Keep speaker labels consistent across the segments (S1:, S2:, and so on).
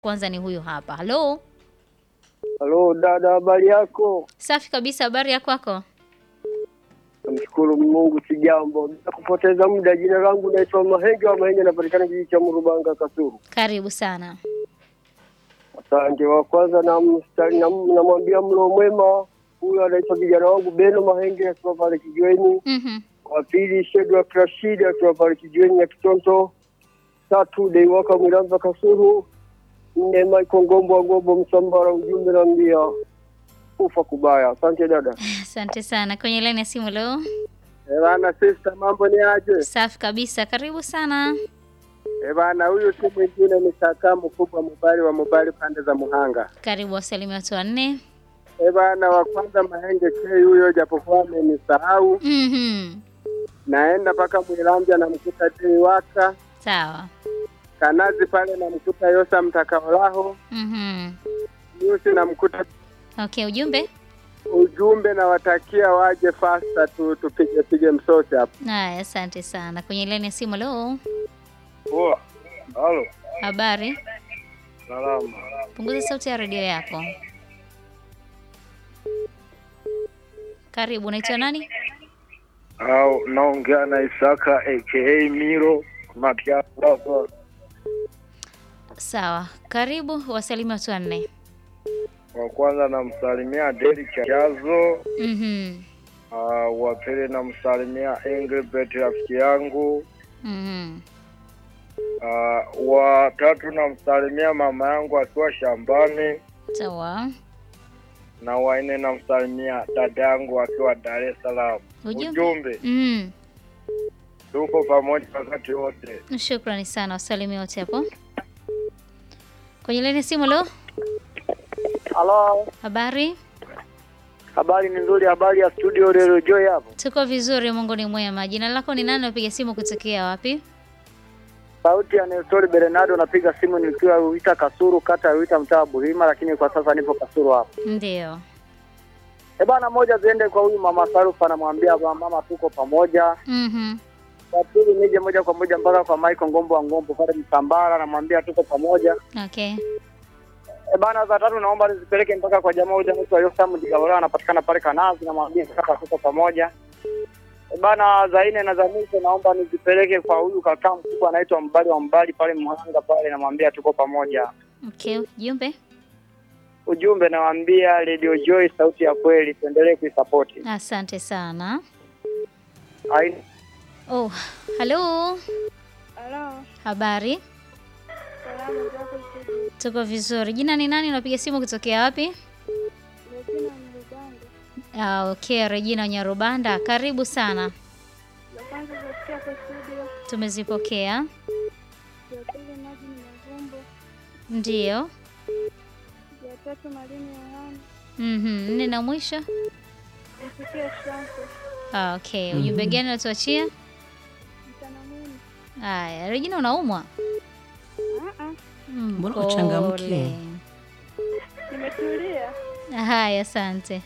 S1: Kwanza ni huyu hapa. Halo,
S2: Halo dada, habari yako?
S1: safi kabisa. Habari ya kwako?
S2: Namshukuru Mungu, si jambo. Bila kupoteza muda, jina langu naitwa Mahenge wa Mahenge, napatikana kijiji cha Murubanga, Kasuru.
S1: Karibu sana.
S2: Asante. Wa kwanza namstari- nam- namwambia mlo mwema, huyo anaitwa vijana wangu Beno Mahenge akiwa pale kijiweni.
S1: Mhm.
S2: Wa pili Shedrak Rashid akiwa pale kijiweni ya Kitonto. Tatu Deiwaka Miramba Kasuru. Nne Michael Ngombo wa Ngombo Msambara, ujumbe naambia kufa kubaya. Asante dada.
S1: Asante sana. Kwenye laini ya simu leo.
S3: Bana sister, mambo ni aje?
S1: Safi kabisa. Karibu sana.
S3: Eh bana, huyu si mwingine ni kaka mkubwa Mubali wa Mubali pande za Muhanga.
S1: Karibu wasalimia watu wanne.
S3: Eh bana, wa kwanza Mahenge K huyo, japokuwa amenisahau,
S1: Mhm.
S3: naenda mpaka Mwilanja namkuta Dei Waka
S1: Sawa.
S3: Kanazi pale namkuta Yosa Mtakaolaho
S1: Mhm.
S3: Yusi namkuta
S1: Okay, ujumbe?
S3: ujumbe, nawatakia waje fasta tu tupige pige msosi hapo.
S1: Haya, asante sana. Kwenye laini ya simu leo.
S2: Poa. Halo.
S1: Habari?
S2: Salama.
S1: Punguza sauti ya redio yako. Karibu, unaitwa nani?
S2: au naongea na Isaka aka Miro Matiapa.
S1: Sawa. Karibu wasalimia watu wanne.
S2: Wa kwanza namsalimia Deli Chazo,
S1: Mhm.
S2: uh, wa pili namsalimia Engelbert rafiki yangu,
S1: Mhm.
S2: uh, wa tatu namsalimia mama yangu akiwa shambani,
S1: Sawa.
S2: na wa nne namsalimia dada yangu akiwa Dar es Salaam.
S1: Ujumbe?
S2: Ujumbe,
S1: Mhm.
S2: tuko pamoja wakati wote.
S1: Shukrani sana wasalimia wote hapo. Kwenye laini ya simu leo.
S2: Halo,
S1: Habari?
S2: habari ni nzuri. Habari ya studio Radio Joy hapo.
S1: Tuko vizuri, Mungu ni mwema. Jina lako ni nani? Unapiga simu kutokea wapi?
S2: Sauti ya Nestori Bernardo, napiga simu nikiwa Wita Kasuru, kata ya Wita, mtaa wa Buhima, lakini kwa sasa nipo Kasuru hapo.
S1: Ndio.
S2: E bana, moja ziende kwa huyu mama Sarufa, anamwambia ba mama, tuko pamoja.
S1: Mhm.
S2: Wa pili nije moja kwa moja mpaka kwa Michael Ngombo wa Ngombo pale Msambara, anamwambia tuko pamoja.
S1: Okay.
S2: E bana, za tatu naomba nizipeleke mpaka kwa jamaa huyu anaitwa Yosamu Digaola, anapatikana pale Kanazi, namwambia kaka, tuko pamoja. E bana, za nne na za mwisho naomba nizipeleke kwa huyu kaka mkubwa anaitwa Mbali wa Mbali pale Mhanga pale, namwambia tuko pamoja.
S1: Okay, ujumbe?
S2: Ujumbe nawaambia Radio Joy, sauti ya kweli, tuendelee kuisapoti.
S1: Asante sana.
S2: Ai-
S1: Oh, halo.
S4: Halo,
S1: Habari?
S4: salamu zako studio.
S1: Tuko vizuri. Jina ni nani? Unapiga simu kutokea wapi?
S4: Regina Mluganga.
S1: Ah, okay, Regina Nyarubanda. Karibu sana.
S4: La kwanza kusikia kwa studio,
S1: Tumezipokea.
S4: ya pili maji ni mavumbo,
S1: Ndio.
S4: ya tatu malini Yohana,
S1: Mhm. Nne na mwisho.
S4: msikie Shanko,
S1: Ah, okay. Ujumbe gani unatuachia?
S4: mchana mwema.
S1: Haya, Regina unaumwa?
S4: Ah ah,
S1: Mm,
S5: Mbona
S1: pole.
S5: uchangamke?
S4: nimetulia.
S1: Haya, asante.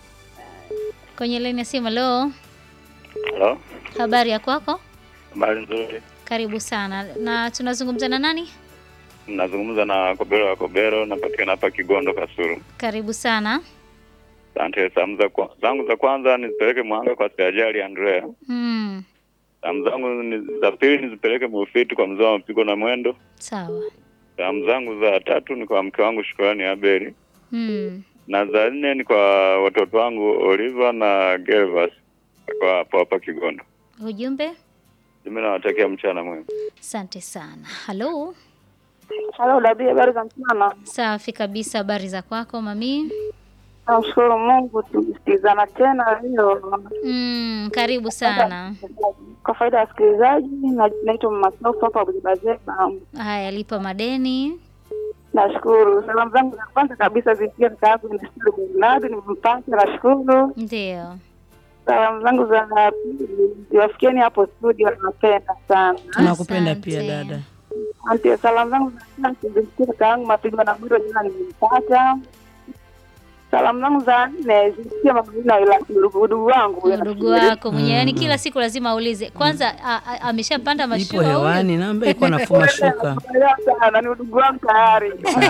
S1: Kwenye laini ya simu leo,
S6: Halo,
S1: habari ya kwako?
S6: habari nzuri.
S1: Karibu sana. Na tunazungumza na nani?
S6: Nazungumza na Kobero wa Kobero, napatikana hapa Kigondo, Kasuru.
S1: Karibu sana.
S6: Asante. Salamu za kwa- zangu za kwanza nizipeleke Mwanga kwa Siajali Andrea.
S1: Mm,
S6: Salamu zangu ni- za pili nizipeleke Mufiti kwa mzee wa mapigo na mwendo.
S1: sawa.
S6: Salamu zangu za tatu ni kwa mke wangu Shukrani Abeli,
S1: Mm,
S6: na za nne ni kwa watoto wangu Oliver na Gervas kwa hapo hapa Kigondo.
S1: ujumbe?
S6: Mimi nawatakia mchana mwema.
S1: Asante sana. Halo.
S4: Halo Dabi, habari za mchana?
S1: Safi kabisa. Habari za kwako mami?
S4: Namshukuru Mungu, tumesikilizana tena leo.
S1: Mm, karibu sana.
S4: Kwa faida ya wasikilizaji, na- naitwa Mama Sofa hapa Bujibazeba.
S1: Haya, lipa madeni.
S4: Nashukuru. Salamu zangu za kwanza kabisa zifikia kaka yangu Nestor Bernardo, nimempata, nashukuru.
S1: Ndio.
S4: Salamu zangu za pili ziwafikieni hapo studio, napenda sana.
S5: Tunakupenda
S1: Asante.
S5: pia dada.
S4: Asante. Salamu zangu za tatu zimfikie kaka yangu Mapigo na Mwiro, jana nimempata. Salamu zangu za nne zimfikie mama Lina ila ndugu wangu huyo
S1: Ndugu
S4: nafikiri.
S1: wako mwenyewe, yani kila siku lazima aulize kwanza, a- a- ameshapanda
S5: Ipo
S1: mashua huyu?
S5: hewani, naomba iko nafuma shuka.
S4: Naelewa sana, ni ndugu wangu tayari.